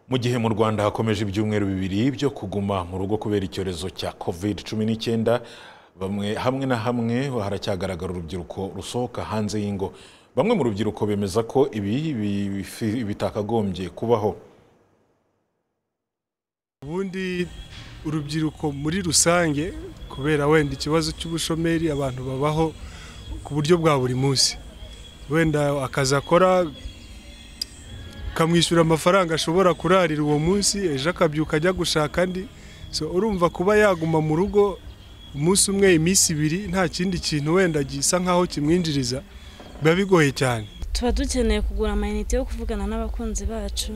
mu gihe mu rwanda hakomeje ibyumweru bibiri byo kuguma mu rugo kubera icyorezo cya covid cumi n'icyenda bamwe hamwe na hamwe haracyagaragara urubyiruko rusohoka hanze y'ingo bamwe mu rubyiruko bemeza ko ibi bifi- bitakagombye kubaho ubundi urubyiruko muri rusange kubera wenda ikibazo cy'ubushomeri abantu babaho ku buryo bwa buri munsi wenda akazi akora kamwishyura amafaranga ashobora kurarira uwo munsi ejo akabyuka ajya gushaka andi so urumva kuba yaguma mu rugo umunsi umwe iminsi ibiri nta kindi kintu wenda gisa nk'aho kimwinjiriza biba bigoye cyane tuba dukeneye kugura amayinite yo kuvugana n'abakunzi bacu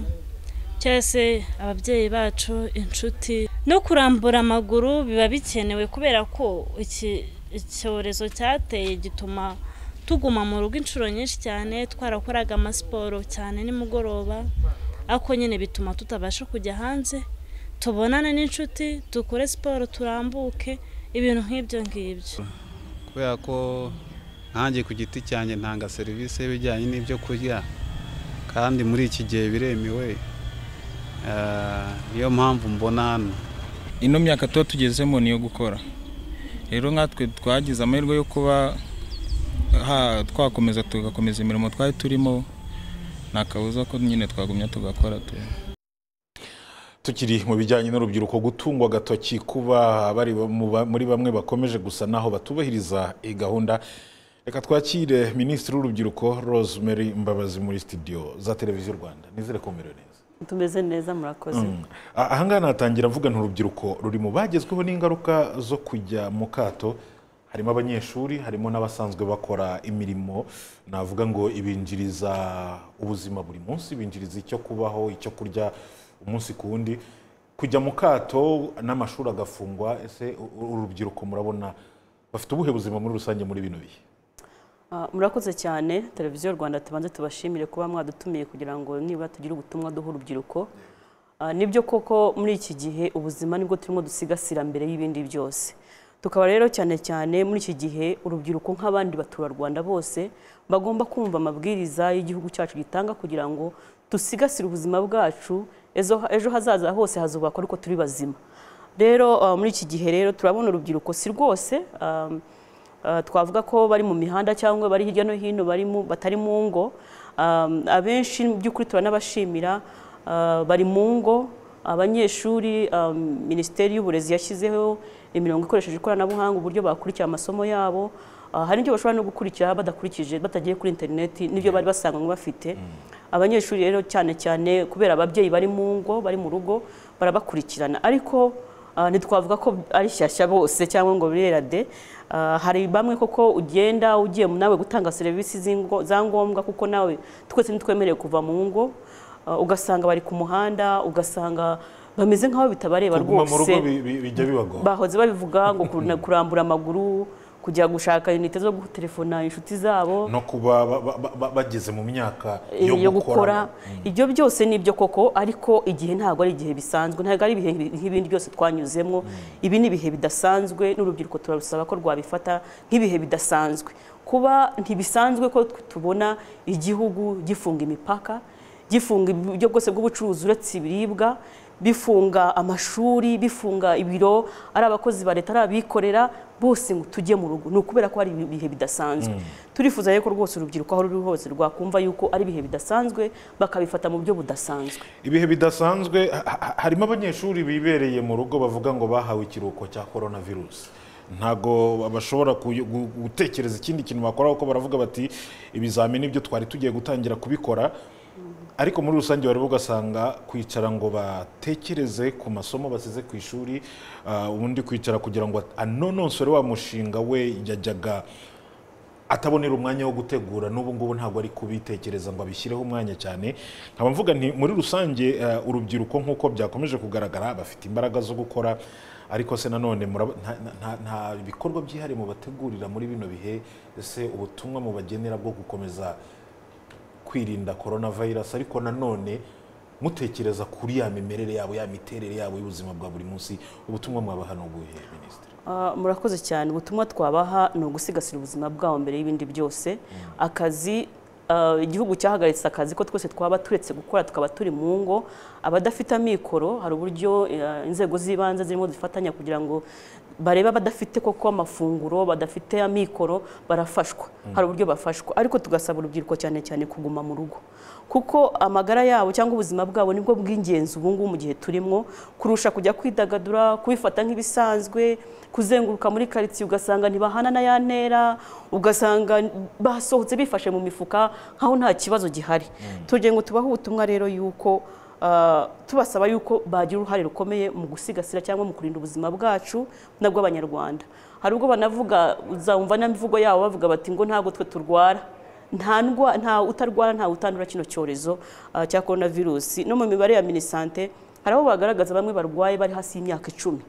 cyangwa se ababyeyi bacu inshuti no kurambura amaguru biba bikenewe kubera ko iki icyorezo cyateye gituma tuguma mu rugo inshuro nyinshi cyane twarakoraga amasiporo cyane nimugoroba ariko nyine bituma tutabasha kujya hanze tubonane n'inshuti dukore siporo turambuke ibintu nk'ibyo ngibyo kubera ko nkanjye ku giti cyanjye ntanga serivisi y'ibijyanye n'ibyo kurya kandi muri iki gihe biremewe Eh, niyo mpamvu mbona hano ino myaka tuba tugezemo niyo gukora rero nkatwe twagize amahirwe yo kuba ha- twakomeza tugakomeza imirimo twari turimo nta kabuza ko nyine twagumya tugakora tu- tukiri mu bijyanye n'urubyiruko gutungwa agatoki kuba bari mu ba- muri bamwe bakomeje gusa naho batubahiriza iyi gahunda reka twakire minisitiri w'urubyiruko rosemary mbabazi muri studio za televiziyo rwanda nizere ko mumerewe neza tumeze neza murakoze Ah, ahangaha natangira mvuga nti urubyiruko ruri mu bagezweho n'ingaruka zo kujya mu kato harimo abanyeshuri harimo n'abasanzwe bakora imirimo navuga ngo ibinjiriza ubuzima buri munsi binjiriza icyo kubaho icyo kurya umunsi ku wundi kujya mu kato n'amashuri agafungwa ese u- u- urubyiruko murabona bafite ubuhe buzima muri rusange muri bino bihe Ah, murakoze cyane televiziyo rwanda tubanze tubashimire kuba mwadutumiye kugira ngo niba tugire ubutumwa duha urubyiruko Ah, nibyo koko muri iki gihe ubuzima nibwo turimo dusigasira mbere y'ibindi byose tukaba rero cyane cyane muri iki gihe urubyiruko nk'abandi baturarwanda bose bagomba kumva amabwiriza y'igihugu cyacu gitanga kugira ngo dusigasire ubuzima bwacu ezo- ejo hazaza hose hazubakwa ariko turi bazima rero ah, muri iki gihe rero turabona urubyiruko si rwose ah, Uh, twavuga ko bari mu mihanda cyangwa bari hirya no hino bari mu- batari mu ngo Um, abenshi mu by'ukuri turanabashimira uh, bari mu ngo abanyeshuri um, minisiteri y'uburezi yashyizeho imirongo ikoresheje ikoranabuhanga uburyo bakurikira amasomo yabo Uh, hari ibyo bashobora no gukurikira badakurikije batagiye kuri interineti n'ibyo bari basanzwe bafite abanyeshuri rero cyane cyane kubera ababyeyi bari mu ngo bari mu rugo barabakurikirana ariko Ah, ntitwavuga ko ari shyashya bose cyangwa ngo birera de Ah, hari bamwe koko ugenda ugiye nawe gutanga serivisi z'ingo- za ngombwa kuko nawe twese ntitwemerewe kuva mu ngo Ah, ugasanga bari ku muhanda ugasanga bameze nk'aho bitabareba kuguma mu rugo rwose bi- bi- bijya bibagora bahoze babivuga ngo kuruna- kurambura amaguru kujya gushaka inite zo gutelefona inshuti zabo no kuba ba- ba- ba- bageze mu myaka yo gukoramo. gukora ibyo byose ni ibyo koko ariko igihe ntabwo ari igihe bisanzwe ntabwo ari ibihe nk'ibindi byose twanyuzemo ibi ni ibihe bidasanzwe n'urubyiruko turarusaba ko rwabifata nk'ibihe bidasanzwe kuba ntibisanzwe ko tubona igihugu gifunga imipaka gifunga uburyo bwose bw'ubucuruzi uretse ibiribwa bifunga amashuri bifunga ibiro ari abakozi ba leta ari abikorera bose ngo tujye mu rugo ni ukubera ko hari ibihe bidasanzwe turifuza rero ko rwose urubyiruko aho ruri hose rwakumva yuko ari ibihe bidasanzwe bakabifata mu buryo budasanzwe ibihe bidasanzwe ha- ha- harimo abanyeshuri bibereye mu rugo bavuga ngo bahawe ikiruhuko cya korona virusi ntabwo bashobora kuy- gu- gutekereza ikindi kintu bakora kuko baravuga bati ibizamini byo twari tugiye gutangira kubikora ariko muri rusange bari ugasanga kwicara ngo batekereze ku masomo basize ku ishuri ah, ubundi kwicara kugira ngo anononsore wa mushinga we yajyaga atabonera umwanya wo gutegura n'ubu ngubu ntabwo ari kubitekereza ngo abishyireho umwanya cyane nkaba mvuga nti muri rusange eh, urubyiruko nk'uko byakomeje kugaragara bafite imbaraga zo gukora ariko se nanone muraba- nta- nta- nta- nta bikorwa byihariye mubategurira muri bino bihe ese ubutumwa mubagenera bwo gukomeza kwirinda korona vayirasi ariko nanone mutekereza kuri ya mimerere yabo ya miterere yabo y'ubuzima bwa buri munsi ubutumwa mwabaha ni ubuhe minisitiri Ah, murakoze cyane ubutumwa twabaha ni ugusigasira ubuzima bwabo mbere y'ibindi byose akazi ah, igihugu cyahagaritse akazi ko twese twaba turetse gukora tukaba turi mu ngo abadafite amikoro hari uburyo eh, inzego z'ibanze zirimo zifatanya kugira ngo barebe abadafite koko amafunguro badafite amikoro barafashwa hari uburyo bafashwa ariko tugasaba urubyiruko cyane cyane kuguma mu rugo kuko amagara yabo cyangwa ubuzima bwabo nibwo bw'ingenzi ubu ngubu mu gihe turimo kurusha kujya kwidagadura kubifata nk'ibisanzwe kuzenguruka muri karitsiye ugasanga ntibahana na ya ntera ugasanga basohotse bifashe mu mifuka nkaho nta kibazo gihari tugira ngo tubahe ubutumwa rero y'uko ah, tubasaba y'uko bagira uruhare rukomeye mu gusigasira cyangwa mu kurinda ubuzima bwacu n'ubw'abanyarwanda hari ubwo banavuga uzumva n'imvugo yabo bavuga bati ngo ntabwo twe turwara nta ndwa- nta utarwara nta utandura kino cyorezo ah, cya korona virusi no mu mibare ya minisante hari abo bagaragaza bamwe barwaye bari hasi y'imyaka icumi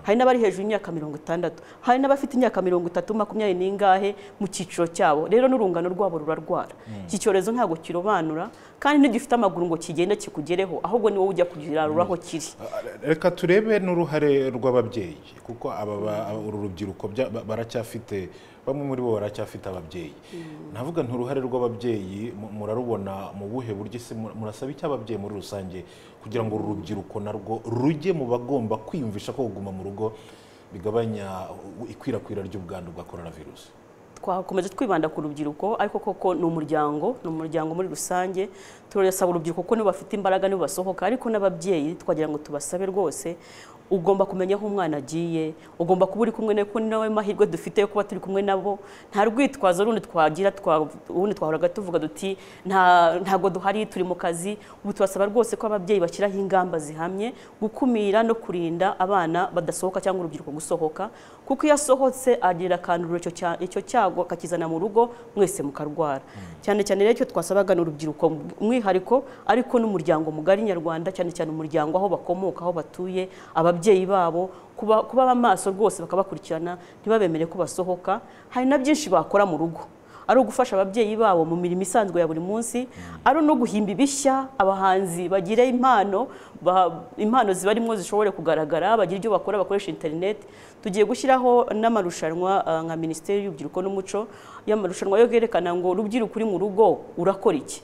hari n'abari hejuru y'imyaka mirongo itandatu hari n'abafite imyaka mirongo itatu makumyabiri n'ingahe mu cyiciro cyabo rero n'urungano rwabo rurarwara iki cyorezo ntabwo kirobanura kandi ntigifite amaguru ngo kigende kikugereho ahubwo ni wowe ujya kugirarura aho kiri reka turebe n'uruhare rw'ababyeyi kuko aba ba- uru rubyiruko bya- ba- baracyafite bamwe muri bo baracyafite ababyeyi navuga nti uruhare rw'ababyeyi mu- murarubona mu buhe buryo se Mu- murasaba icyo ababyeyi muri rusange kugira ngo uru rubyiruko narwo rujye mu bagomba kwiyumvisha ko kuguma mu rugo bigabanya u- ikwirakwira ry'ubwandu bwa coronavirus twakomeje twibanda ku rubyiruko ariko koko ni umuryango ni umuryango muri rusange turasaba urubyiruko ko nibo bafite imbaraga nibo basohoka ariko n'ababyeyi twagira ngo tubasabe rwose ugomba kumenya aho umwana agiye ugomba kuba uri kumwe nawe kuko ni nawe mahirwe dufite yo kuba turi kumwe nabo nta rwitwazo rundi twagira twa- ubundi twahoraga tuvuga duti "Nta- ntago duhari turi mu kazi ubu tubasaba rwose ko ababyeyi bashyiraho ingamba zihamye gukumira no kurinda abana badasohoka cyangwa urubyiruko gusohoka kuko iyo asohotse agira akandura icyo cya- icyo cyago akakizana mu rugo mwese mukarwara cyane cyane rero icyo twasabaga ni urubyiruko umwihariko ariko n'umuryango mugari nyarwanda cyane cyane umuryango aho bakomoka aho batuye ababyeyi babo kuba kuba amaso rwose bakabakurikirana ntibabemere ko basohoka hari na byinshi bakora mu rugo ari ugufasha ababyeyi babo mu mirimo isanzwe ya buri munsi ari no guhimba ibishya abahanzi bagire impano ba- impano zibarimo zishobore kugaragara bagire ibyo bakora bakoresha interineti tugiye gushyiraho n'amarushanwa ah, nka minisiteri y'urubyiruko n'umuco y'amarushanwa yo yerekana ngo urubyiruko uri mu rugo urakora iki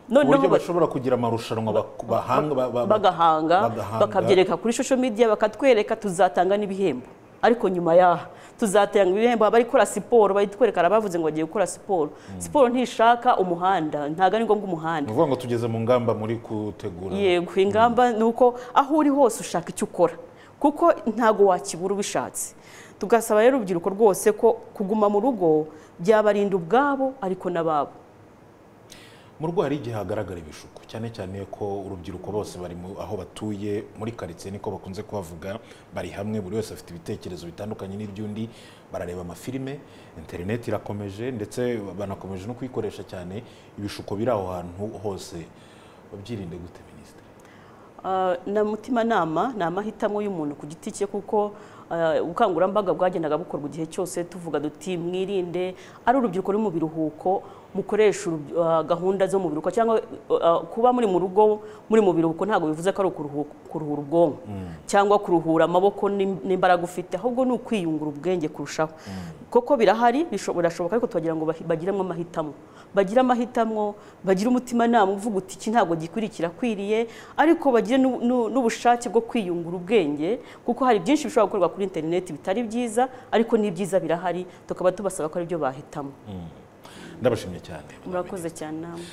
uburyo ba- bashobora kugira amarushanwa bak- bahanga ba- ba- bagahanga bagahanga. bakabyereka kuri social media bakatwereka tuzatanga n'ibihembo ariko nyuma y'aha tuzatanga ibihembo abarikora siporo bayitwereka bavuze ngo bagiye gukora siporo siporo ntishaka umuhanda ntabwo ari ngombwa umuhanda ni ukuvuga ngo tugeze mu ngamba muri gutegura yego ingamba ni uko aho uri hose ushaka icyo ukora kuko ntago wakibura ubishatse tugasaba rero urubyiruko rwose ko kuguma mu rugo byabarinda ubwabo ariko n'ababo mu rugo hari igihe hagaragara ibishuko cyane cyane ko urubyiruko bose bari mu- aho batuye muri karitsiye niko bakunze kuhavuga bari hamwe buri wese afite ibitekerezo bitandukanye n'iby'undi barareba amafilime interineti irakomeje ndetse banakomeje no kuyikoresha cyane ibishuko biri aho hantu hose babyirinde gute minisitiri Ah, na mutimanama ni amahitamo y'umuntu ku giti cye kuko ah, ubukangurambaga bwagendaga bukorwa igihe cyose tuvuga duti mwirinde ari urubyiruko ruri mu biruhuko mukoresha urub- ah, gahunda zo mu biruhuko cyangwa ah, kuba muri mu rugo muri mu biruhuko ntabwo bivuze ko ari ukuruhu- kuruhura ubwonko cyangwa kuruhura amaboko n'im- n'imbaraga ufite ahubwo ni ukwiyungura ubwenge kurushaho koko birahari bisho- birashoboka ariko twagira ngo bahi- bagiremo amahitamo bagire amahitamo bagire umutimanama uvuga uti iki ntabwo gikwiriye kirakwiriye ariko bagire n'u- n'u- n'ubushake bwo kwiyungura ubwenge kuko hari byinshi bishobora gukorwa kuri interineti bitari byiza ariko n'ibyiza birahari tukaba tubasaba ko aribyo bahitamo ndabashimye cyane murakoze cyane namwe